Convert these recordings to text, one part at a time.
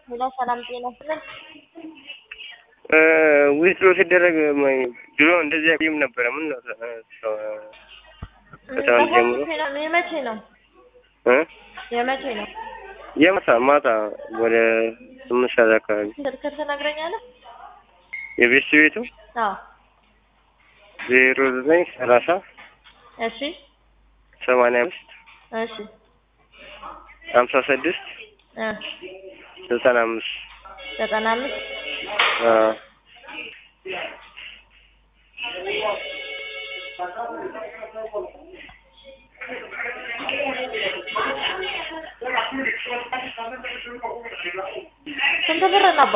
ሄሎ ሰላም ጤና ይስጥልን። ዊዝድሮ ሲደረግ ድሮ እንደዚህ አይቆይም ነበረ። ምን ነው ከትናንት ጀምሮ የመቼ ነው እ የመቼ ነው? የማታ ማታ ወደ ስምንት ሰዓት አካባቢ ስልክ ትነግረኛለህ? የቤት ቤቱ አዎ ዜሮ ዘጠኝ ሰላሳ እሺ ሰማንያ አምስት እሺ ሀምሳ ስድስት እ ዘጠና አምስት ዘጠና አምስት ስንት ብር ነባ?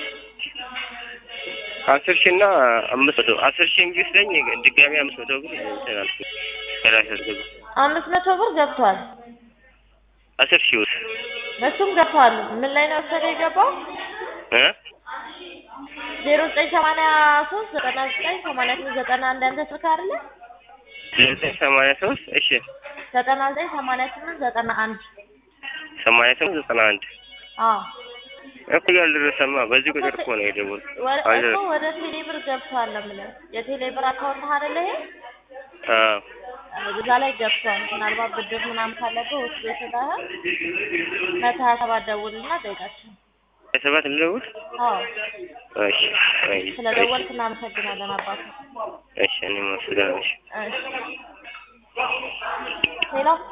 አስር ሺህ እና አምስት መቶ አስር ሺህ ቢወስደኝ ድጋሚ አምስት መቶ ብር እንትን አልኩኝ ከራሴ አስገባ አምስት መቶ ብር ገብቷል። አስር ሺህ ውስጥ እሱም ገብቷል። ምን ላይ ነው ወሰደ የገባው? እ ዜሮ ዘጠኝ ሰማንያ ሶስት ዘጠና ዘጠኝ ሰማንያ ስምንት ዘጠና አንድ አንተ ስልክ አይደለ? ዘጠኝ ሰማንያ ሶስት እሺ ዘጠና ዘጠኝ ሰማንያ ስምንት ዘጠና አንድ ሰማንያ ስምንት ዘጠና አንድ አዎ እኮ ያልደረሰማ በዚህ ቁጥር እኮ ነው የደወልኩት። ወደ እኮ አልደረሰም። ወደ ቴሌ ብር ገብቷል ነው የምልህ። የቴሌ ብር አካውንት አይደለ ይሄ? አዎ እዛ ላይ ገብቷል። ምናልባት ብድር ምናምን ካለብህ ውስጥ ቤተዳህ መቶ ሀያ ሰባት ደውልና ጠይቃቸው። ሰባት ልደውል? አዎ እሺ አይ፣ ስለ ደወልክ እናመሰግናለን አባቱ። እሺ እኔም አመሰግናለሁ። እሺ እሺ ሄሎ